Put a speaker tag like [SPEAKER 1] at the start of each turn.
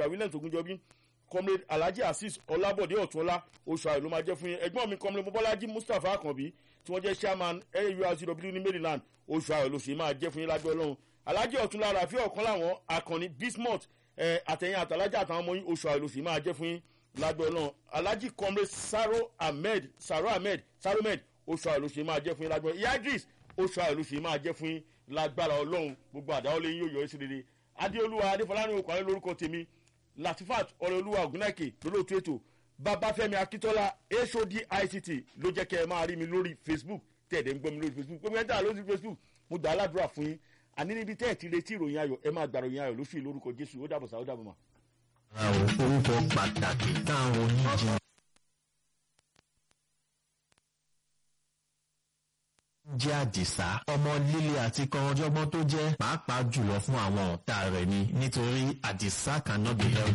[SPEAKER 1] mr williams ogunjọbí comrade alhaji azeez ọlábọ̀dé ọ̀túnọlá oṣù ayọ̀ ló máa jẹ́ fún yín ẹgbọ́n mi comrade mobolaji mustapha akànbí tí wọ́n jẹ́ chairman aurcw ní maryland oṣù ayọ̀ ló ṣe máa jẹ́ fún yín lágbẹ́ ọlọ́run alhaji ọ̀túnlá rafi ọ̀kan láwọn akànni bismuth àtẹ̀yìn àtàlájà àtàwọn ọmọ yín oṣù ayọ̀ ló ṣe máa jẹ́ fún yín lágbẹ́ ọlọ́run alhaji comrade saro ahmed saro ahmed saro ahmed oṣù ayọ̀ ló ṣe máa jẹ́ fún yín lágbẹ́ ọlọ́run ìyá idris oṣù ayọ̀ ló ṣe máa jẹ́ fún yín lágbára ọlọ́run gbogbo àdáwọlé yín yóò yọ ẹ́ sí rere adéolúwa adéfọlárìn òkú àlẹ́ lórúkọ tèmi latifat ọlọ́ọ̀lúwa ògúnnáìkè lólóòtú ètò babafẹ́mi akíntola hod ict ló jẹ́ kẹ́ ẹ máa rí mi lórí facebook tẹ̀dẹ̀ ń gbọ́ mi lórí facebook gbogbo ẹ̀ ń tà lórí facebook mo gbà á ládùúrà fún yín àní níbi tẹ́ ẹ̀ ti retí ìròyìn ayọ̀ ẹ máa gbà ìròyìn ayọ̀ lóṣù yìí lórúkọ jésù ó dàbọ̀ sá ó dàbọ̀ mà.
[SPEAKER 2] orúkọ pàtàkì táwọn oníjì jẹ́ àdìsá ọmọ líle àti kan ọjọ́gbọ́n tó jẹ́ pàápàá jùlọ fún àwọn ọ̀tá rẹ̀ ni nítorí àdìsá cannot be held